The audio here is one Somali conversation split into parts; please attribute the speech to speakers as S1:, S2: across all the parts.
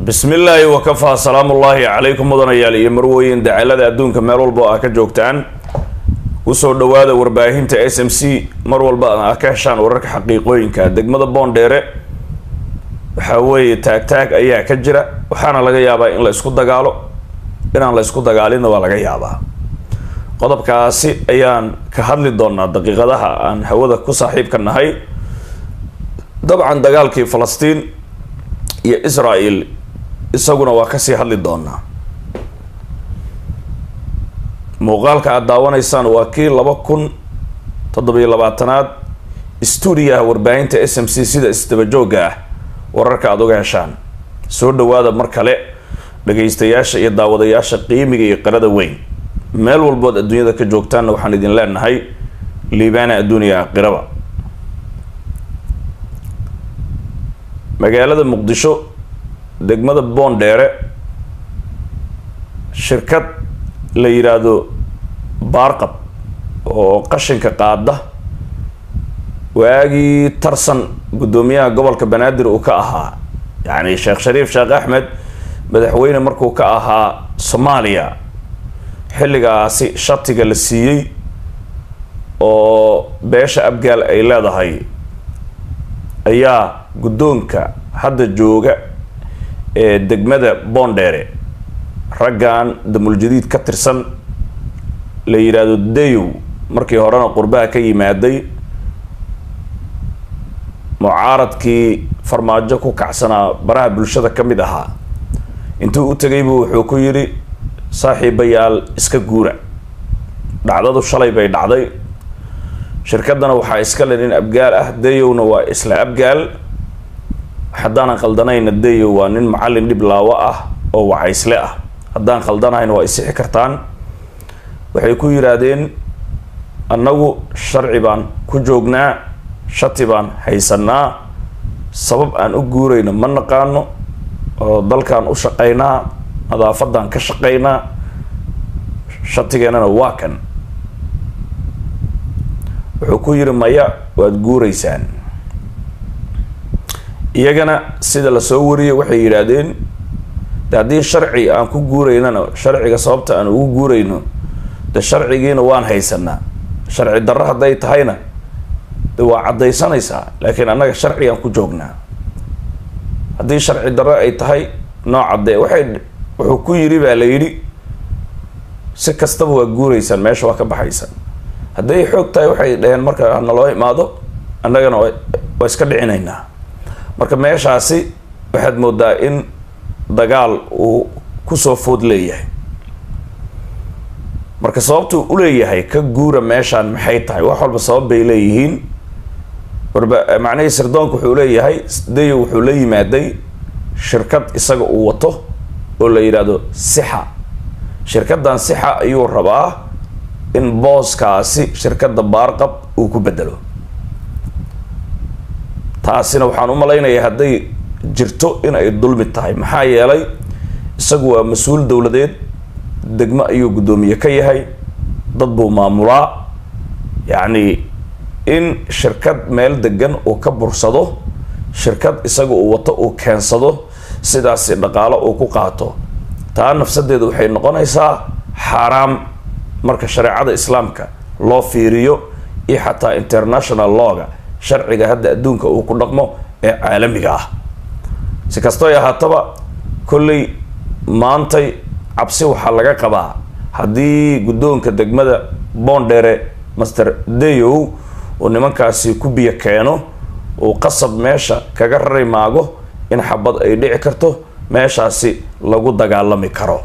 S1: bismi illaahi wakafaa salaamu ullaahi calaykum mudanayaal iyo marwooyin dacalada adduunka meel walba oo aa ka joogtaan usoo dhawaada warbaahinta s m c mar walba aa ka heshaan wararka xaqiiqooyinka degmada boondheere waxaa weeye taag-taag ayaa ka jira waxaana laga yaabaa in la isku dagaalo inaan la isku dagaalinna waa laga yaabaa qodobkaasi ayaan ka hadli doonaa daqiiqadaha aan hawada ku saaxiibka nahay dabcan dagaalkii falastiin iyo israel isaguna waa kasii hadli doonaa muuqaalka aada daawanaysaan waa kii laba kun toddobiyo labaatanaad stuudiyaha warbaahinta s m c sida isdabajooga ah wararka aada uga heshaan soo dhawaada mar kale dhagaystayaasha iyo daawadayaasha qiimiga iyo qarada weyn meel walbood adduunyada ka joogtaanna waxaan idin leenahay liibaana adduuniya aqiraba magaalada muqdisho degmada boondheere shirkad la yidhaahdo baarqab oo qashinka qaada waagii tarsan guddoomiyaha gobolka banaadir uu ka ahaa yacni sheekh shariif sheekh axmed madaxweyne markuu ka ahaa soomaaliya xilligaasi shatiga la siiyey oo beesha abgaal ay leedahay ayaa guddoonka hadda jooga ee degmada boondheere raggan damuljadiid ka tirsan la yidhaahdo dayow markii horena qurbaha ka yimaaday mucaaradkii farmaajo ku kacsanaa baraha bulshada ka mid ahaa intuu u tegaybu wuxuu ku yidhi saaxiibayaal iska guura dhacdadu shalay bay dhacday shirkaddana waxaa iska le nin abgaal ah dayowna waa isla abgaal haddaanan qaldanayna dayow waa nin macallin dhib laawo ah oo wacaysle ah haddaan qaldanahayna waa isixi kartaan waxay ku yidhaahdeen annagu sharci baan ku joognaa shati baan haysanaa sabab aan u guurayno ma naqaano oo dalkaan u shaqaynaa nadaafadan ka shaqaynaa shatigeenana waa kan wuxuu ku yidhi maya waad guuraysaan iyagana sida lasoo wariyay waxay yidhaahdeen de haddii sharci aan ku guuraynana sharciga sababta aan ugu guurayno de sharcigiina waan haysanaa sharci darro hadday tahayna de waa caddaysanaysaa laakiin annaga sharcigaan ku joognaa haddii sharci darro ay tahay noo caddee waxay wuxuu ku yidhi baa la yidhi si kastaba waa guuraysaan meesha waa ka baxaysaan hadday xoog tahay waxay dhaheen marka naloo imaado annagana waa iska dhicinaynaa marka meeshaasi waxaad moodaa in dagaal uu kusoo food leeyahay marka sababtuu uleeyahay ka guura meeshaan maxay tahay wax walba sabab bay leeyihiin warba macnihii sirdoonka wuxuu leeyahay dayo wuxuu la yimaaday shirkad isaga uu wato oo la yidhaahdo sixa shirkaddan sixa ayuu rabaa in booskaasi shirkadda baarqab uu ku bedelo taasina waxaan u malaynayaa hadday jirto in ay dulmi tahay maxaa yeelay isagu waa mas-uul dowladeed degmo ayuu guddoomiye ka yahay dad buu maamulaa yacni in shirkad meel degan uu ka bursado shirkad isaga uu wato uu keensado sidaasi dhaqaalo uu ku qaato taa nafsadeedu waxay noqonaysaa xaaraam marka shareecada islaamka loo fiiriyo iyo xataa international lawga sharciga hadda adduunka uu ku dhaqmo ee caalamiga ah si kastoo ay ahaataba kolley maantay cabsi waxaa laga qabaa haddii guddoonka degmada boondheere master dayow uu nimankaasi ku biyo keeno uu qasab meesha kaga rari maago in xabad ay dhici karto meeshaasi lagu dagaalami karo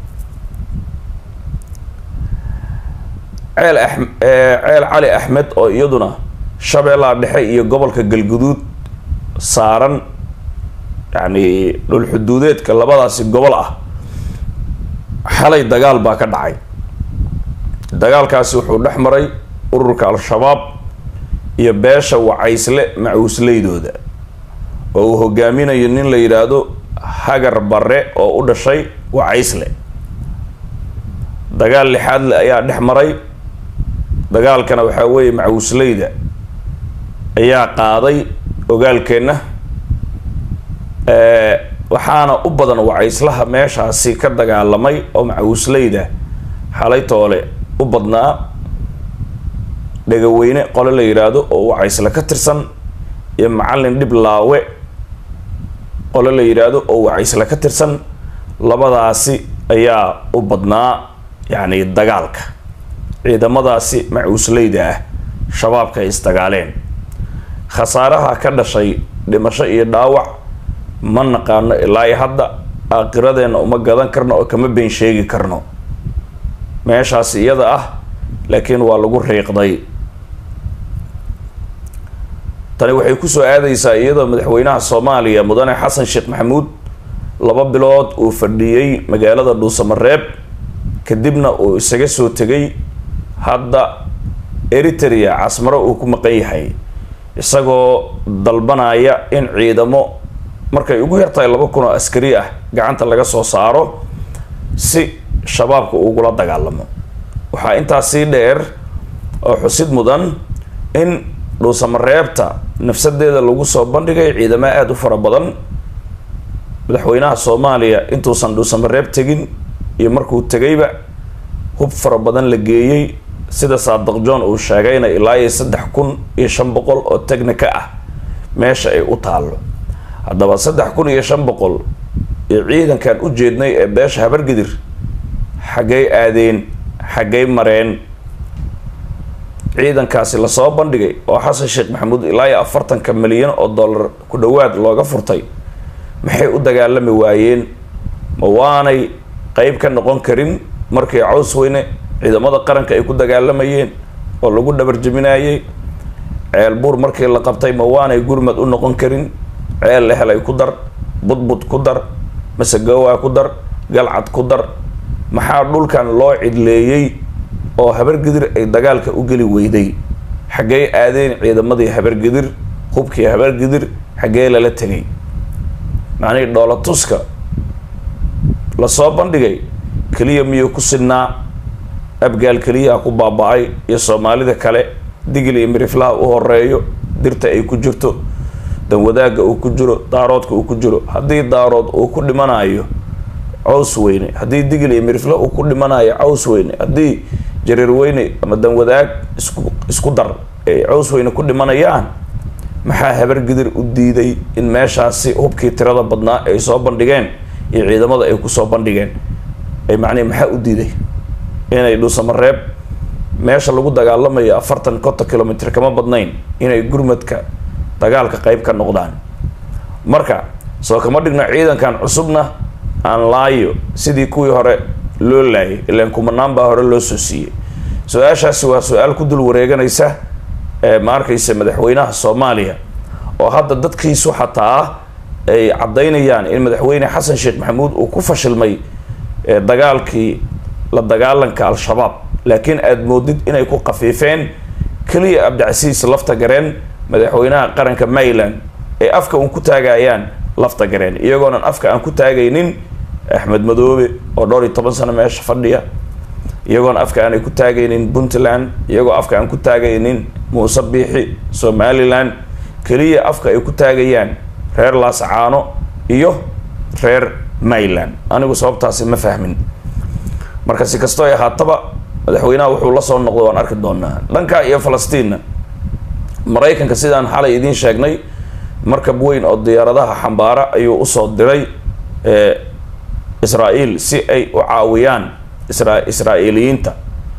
S1: ceel a ceel cali axmed oo iyaduna shabeellaha dhexe iyo gobolka galguduud saaran yacni dhul xuduudeedka labadaasi gobol ah xalay dagaal baa ka dhacay dagaalkaasi wuxuu dhex maray ururka al-shabaab iyo beesha wacaysle macuusleydooda oo uu hogaaminayo nin la yidhaahdo hagar barre oo u dhashay wacaysle dagaal lixaadle ayaa dhex maray dagaalkana waxaa weeye macuusleyda ayaa qaaday ogaalkeenna waxaana u badan wacayslaha meeshaasi ka dagaalamay oo macawisleyda xalay toole u badnaa dhagaweyne qole la yidhaahdo oo wacaysle ka tirsan iyo macallin dhib laawe qole la yidhaahdo oo wacaysle ka tirsan labadaasi ayaa u badnaa yacni dagaalka ciidamadaasi macuusleyda ah shabaabka ay isdagaaleen khasaaraha ka dhashay dhimasho iyo dhaawac ma naqaano ilaa iyo hadda aakiradeenna uma gadan karno oo kama been sheegi karno meeshaasi iyada ah laakiin waa lagu riiqday tani waxay kusoo aadaysaa iyadoo madaxweynaha soomaaliya mudane xasan sheekh maxamuud laba bilood uu fadhiyey magaalada dhuusamareeb kadibna uu isaga soo tegay hadda eritrea casmaro uu ku maqan yahay isagoo dalbanaya in ciidamo markay ugu yartahay laba kun oo askari ah gacanta laga soo saaro si shabaabka ugula dagaalamo waxaa intaas sii dheer oo xusid mudan in dhuusamareebta nafsadeeda lagu soo bandhigay ciidamo aada u fara badan madaxweynaha soomaaliya intuusan dhuusamareeb tegin iyo markuu tegayba hub fara badan la geeyey sida saadaq john uu sheegayna ilaa iyo saddex kun iyo shan boqol oo technica ah meesha ay u taallo haddaba saddex kun iyo shan boqol iyo ciidankan u jeednay ee beesha habargidir xaggay aadeen xaggay mareen ciidankaasi lasoo bandhigay oo xasan sheekh maxamuud ilaa iyo afartanka milyan oo dollar ku dhowaad looga furtay maxay u dagaalami waayeen ma waanay qeyb ka noqon karin markii caws weyne ciidamada qaranka ay ku dagaalamayeen oo lagu dhabarjabinayay ceel buur markii la qabtay ma waanay gurmad u noqon karin ceel lehelay ku dar budbud ku dar masagowaa ku dar galcad ku dar maxaa dhulkan loo cidleeyey oo habargidir ay dagaalka u geli weyday xaggey aadeen ciidamadii habargidir hubkii habargidir xaggee lala tegay macnihii dhoolatuska lasoo bandhigay keliya miyuu ku sidnaa abgaal keliyaha ku baaba-ay iyo soomaalida kale digil iyo miriflaha u horeeyo dirta ay ku jirto danwadaagga uu ku jiro daaroodka uu ku jiro haddii daarood uu ku dhimanayo caws weyne haddii digil iyo mirifle uu ku dhimanayo caws weyne haddii jareer weyne ama danwadaag isku isku dar ay caws weyne ku dhimanayaan maxaa habargidir u diiday in meeshaasi hubkii tirada badnaa ay soo bandhigeen iyo ciidamada ay kusoo bandhigeen ay macnihi maxaa u diiday inay dhuusamareeb meesha lagu dagaalamayo afartan konton kilomitr kama badnayn inay gurmadka dagaalka qeyb ka noqdaan marka soo kama dhigno ciidankan cusubna aan laayo sidii kuwii hore loo laayay ilaan kumanaan baa hore loo soo siiyey su-aashaasi waa su-aal ku dul wareeganaysa ee ma arkaysa madaxweynaha soomaaliya oo hadda dadkiisu xataa ay caddaynayaan in madaxweyne xasan sheekh maxamuud uu ku fashilmay dagaalkii la dagaalanka al-shabaab laakiin aada moodid inay ku qafiifeen keliya abdicasiis lafta gareen madaxweynaha qaranka mayland ay afka uun ku taagayaan lafta gareen iyagoonan afka aan ku taagaynin axmed madoobe oo dhowr iyo toban sano meesha fadhiya iyagoona afka aanay ku taagaynin puntland iyagoo afka aan ku taagaynin muuse biixi somalilan keliya afka ay ku taagayaan reer laascaano iyo reer mayland anigu sababtaasi ma fahmin marka si kastoo ay ahaataba madaxweynaha wuxuu la soo noqday waan arki doonaa dhanka iyo falastiinna maraykanka sidaan xalay idiin sheegnay markab weyn oo diyaaradaha xambaara ayuu usoo diray israa-el si ay u caawiyaan isra israa-eeliyiinta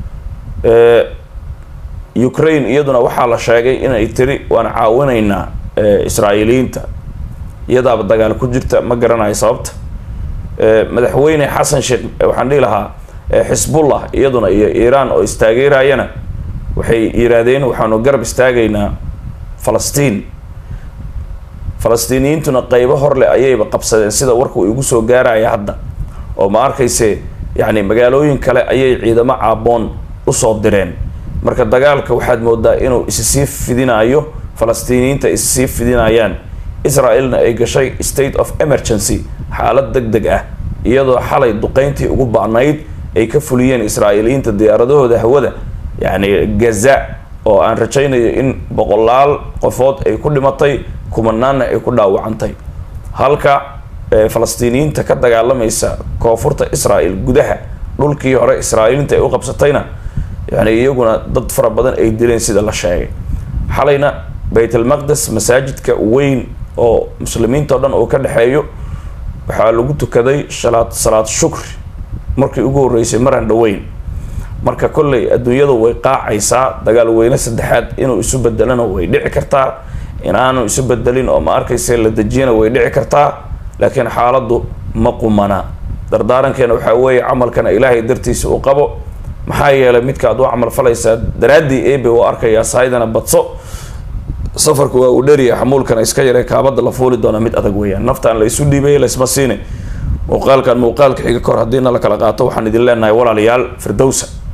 S1: ukraine iyaduna waxaa la sheegay inay tiri waan caawinaynaa israa-eeliyiinta iyadaaba dagaal ku jirta ma garanayo sababta madaxweyne xasan sheekh waxaan dhihi lahaa xisbullah iyaduna iyo iiraan oo istaageerayana waxay yidhaahdeen waxaanu garab istaagaynaa falastiin falastiiniyiintuna qeybo horleh ayayba qabsadeen sida warka uu igu soo gaaraya hadda oo ma arkayse yacni magaalooyin kale ayay ciidamo caaboon usoo direen marka dagaalka waxaad moodaa inuu issii fidinayo falastiiniyiinta issii fidinayaan israel-na ay gashay state of emergency xaalad deg deg ah iyadoo xalay duqeyntii ugu bacnayd ay ka fuliyeen israa'iiliyiinta diyaaradahooda hawada yacni gaza oo aan rajaynayo in boqolaal qofood ay ku dhimatay kumanaanna ay ku dhaawacantay halka falastiiniyiinta ka dagaalamaysa koonfurta israel gudaha dhulkii hore israa'iiliinta ay u qabsatayna yani iyaguna dad fara badan ay dileen sida la sheegay xalayna baytalmaqdes masaajidka weyn oo muslimiinta o dhan uu ka dhexeeyo waxaa lagu tukaday shalaad salaad shukri markii ugu horreysay maraan dhaweyn marka kolley adduunyadu way qaacaysaa dagaal weyne saddexaad inuu isu bedelana way dhici kartaa inaanu isu bedelin oo ma arkaysa la dejiyana way dhici kartaa laakiin xaaladdu ma qumana dardaarankeena waxaa weeye camalkana ilaahay dartiisa u qabo maxaa yeelay midka ad u camal falaysaa daraaddii ebe u arkayaa sahaydana badso safarku waa uu dheriya xamuulkana iska yaree kaabada la fuuli doona mid adag weeyaan naftaan la isu dhiibay laysma siine muuqaalkan muuqaalka xiga kor haddiina la kala qaato waxaan idin leenahay walaalayaal firdowsa